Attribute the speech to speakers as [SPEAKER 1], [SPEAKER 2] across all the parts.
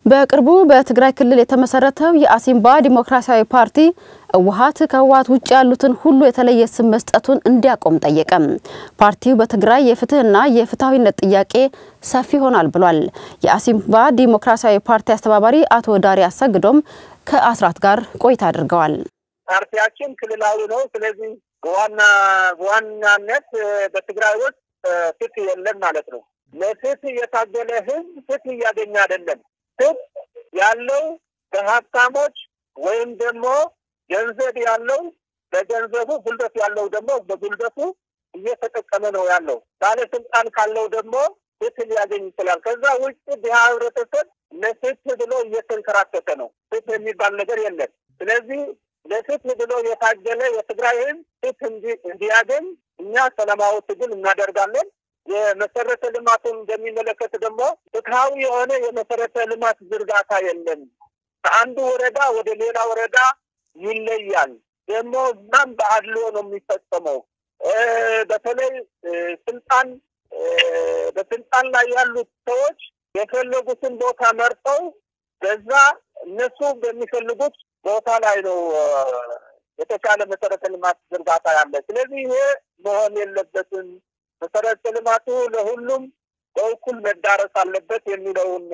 [SPEAKER 1] በቅርቡ በትግራይ ክልል የተመሰረተው የአሲምባ ዲሞክራሲያዊ ፓርቲ ህወሓት ከህወሓት ውጭ ያሉትን ሁሉ የተለየ ስም መስጠቱን እንዲያቆም ጠየቀ። ፓርቲው በትግራይ የፍትህና የፍትሐዊነት ጥያቄ ሰፊ ይሆናል ብሏል። የአሲምባ ዲሞክራሲያዊ ፓርቲ አስተባባሪ አቶ ዳሪ አሰግዶም ከአስራት ጋር ቆይታ አድርገዋል።
[SPEAKER 2] ፓርቲያችን ክልላዊ ነው። ስለዚህ በዋና በዋናነት በትግራይ ውስጥ ፍትህ የለም ማለት ነው። ለፍትህ የታገለ ህዝብ ፍትህ እያገኘ አይደለም። ፍትህ ያለው በሀብታሞች ወይም ደግሞ ገንዘብ ያለው በገንዘቡ፣ ጉልበት ያለው ደግሞ በጉልበቱ እየተጠቀመ ነው ያለው። ባለስልጣን ካለው ደግሞ ፍትህ ሊያገኝ ይችላል። ከዛ ውጭ ድሃ ህብረተሰብ ለፍትህ ብሎ እየተንከራተተ ነው። ፍትህ የሚባል ነገር የለም። ስለዚህ ለፍትህ ብሎ የታገለ የትግራይ ህዝብ ፍትህ እንዲያገኝ እኛ ሰላማዊ ትግል እናደርጋለን። የመሰረተ ልማቱን እንደሚመለከት ደግሞ ፍትሐዊ የሆነ የመሰረተ ልማት ዝርጋታ የለም። ከአንዱ ወረዳ ወደ ሌላ ወረዳ ይለያል። ደግሞ እዛም በአድሎ ነው የሚፈጸመው። በተለይ ስልጣን በስልጣን ላይ ያሉት ሰዎች የፈለጉትን ቦታ መርጠው በዛ እነሱ በሚፈልጉት ቦታ ላይ ነው የተሻለ መሰረተ ልማት ዝርጋታ ያለ። ስለዚህ ይሄ መሆን የለበትም። መሰረተ ልማቱ ለሁሉም በእኩል መዳረስ አለበት የሚለውን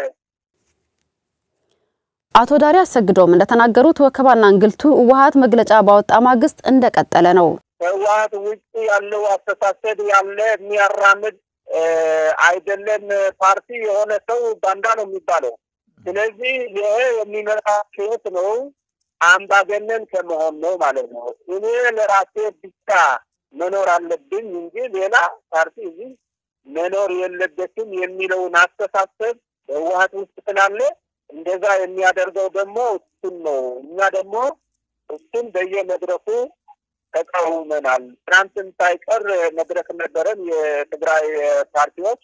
[SPEAKER 1] አቶ ዳሪ አሰግዶም እንደተናገሩት ወከባና እንግልቱ ህወሓት መግለጫ ባወጣ ማግስት እንደቀጠለ ነው።
[SPEAKER 2] ከህወሓት ውጭ ያለው አስተሳሰብ ያለ የሚያራምድ አይደለም። ፓርቲ የሆነ ሰው ባንዳ ነው የሚባለው። ስለዚህ ይሄ የሚመጣ ህይወት ነው አምባገነን ከመሆን ነው ማለት ነው። እኔ ለራሴ ብቻ መኖር አለብኝ እንጂ ሌላ ፓርቲ እዚህ መኖር የለበትም የሚለውን አስተሳሰብ በህወሓት ውስጥ ስላለ እንደዛ የሚያደርገው ደግሞ እሱን ነው። እኛ ደግሞ እሱን በየመድረኩ ተቃውመናል። ትናንትን ሳይቀር መድረክ ነበረን። የትግራይ ፓርቲዎች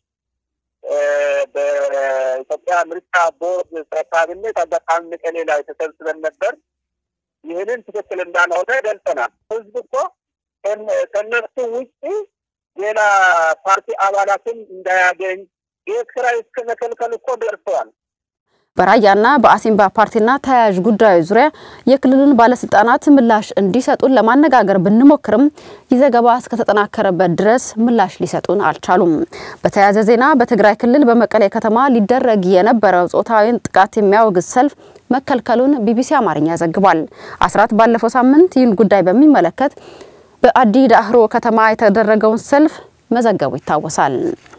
[SPEAKER 2] በኢትዮጵያ ምርጫ ቦርድ ሰብሳቢነት አጋጣሚ መቀሌ ላይ ተሰብስበን ነበር። ይህንን ትክክል እንዳልሆነ ገልጸናል። ህዝብ እኮ ከነሱ ውጭ ሌላ ፓርቲ አባላትን እንዳያገኝ ቤት ኪራይ እስከ መከልከል እኮ ደርሰዋል።
[SPEAKER 1] በራያና በአሲምባ ፓርቲና ተያያዥ ጉዳዮች ዙሪያ የክልሉን ባለስልጣናት ምላሽ እንዲሰጡን ለማነጋገር ብንሞክርም ይህ ዘገባ እስከተጠናከረበት ድረስ ምላሽ ሊሰጡን አልቻሉም። በተያያዘ ዜና በትግራይ ክልል በመቀሌ ከተማ ሊደረግ የነበረው ጾታዊን ጥቃት የሚያወግዝ ሰልፍ መከልከሉን ቢቢሲ አማርኛ ዘግቧል። አስራት ባለፈው ሳምንት ይህን ጉዳይ በሚመለከት በአዲ ዳህሮ ከተማ የተደረገውን ሰልፍ መዘገቡ ይታወሳል።